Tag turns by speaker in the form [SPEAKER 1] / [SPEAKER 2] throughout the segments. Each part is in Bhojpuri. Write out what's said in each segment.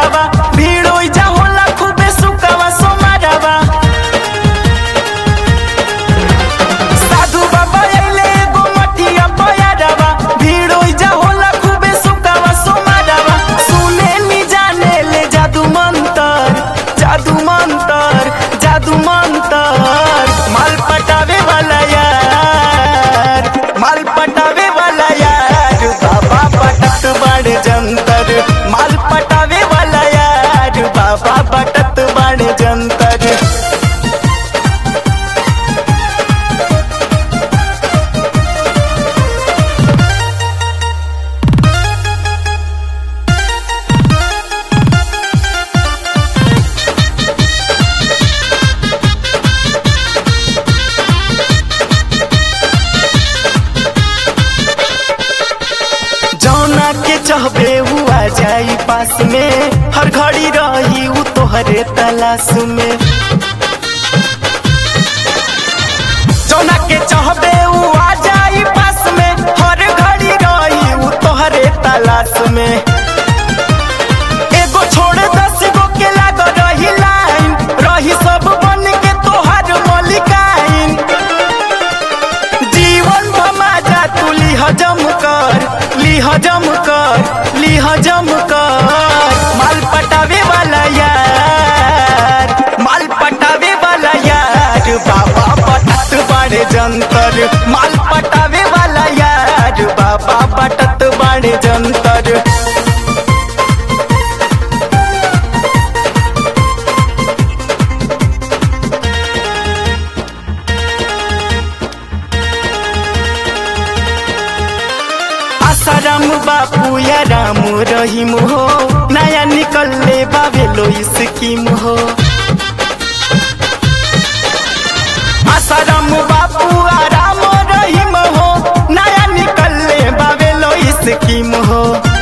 [SPEAKER 1] सोमारवा भीड़ ओइजा होला खूबे सुकावा सोमारवा साधु बाबा अइले एगो मटिया पयारवा भीड़ ओइजा होला खूबे सुकावा सोमारवा सुने नी जाने ले जादू मंतर जादू मंतर जादू मंतर माल पटावे वाला यार माल पटावे वाला यार बाबा पटत बड़ जंतर माल पटावे वाला यार बाबा पटत बड़ जंतर जौना के चहबे हुआ जाई पास में हर घड़ी रही उ तोहरे तलाश में जौना के चहबे हुआ जाई पास में हर घड़ी रही उ तोहरे तलाश में एगो छोड़ दस गो के लाग रही लाइन रही सब बन के तोहर मलिकाइन जीवन भमाजा तू ली हजम कर ली हजम कर ली हजम कर माल पटावे वाला यार माल पटावे वाला यार बाबा पटत बड़े जंतर माल पटावे वाला यार बाबा पटत बड़े जंतर आसाराम बापू या राम रहीम हो नया निकलले बाबेलो स्कीम हो आसाराम बापू आ राम रहीम हो नया निकलले बाबेलो स्कीम हो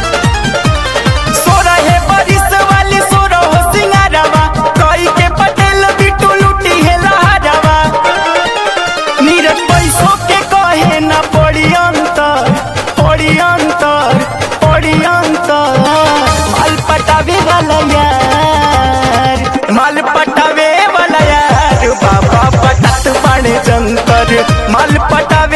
[SPEAKER 1] सोरहे बरिस वाली सोरहो सिंगारवा कई के पटेल बिटू लुटी है लहरवा नीरज पैसों के कहे न पड़ी अंतर पड़ी अंतर पड़ी अंतर माल पटावे वाला यार माल पटावे वाला यार बाबा पटत बड़े जंतर माल पटावे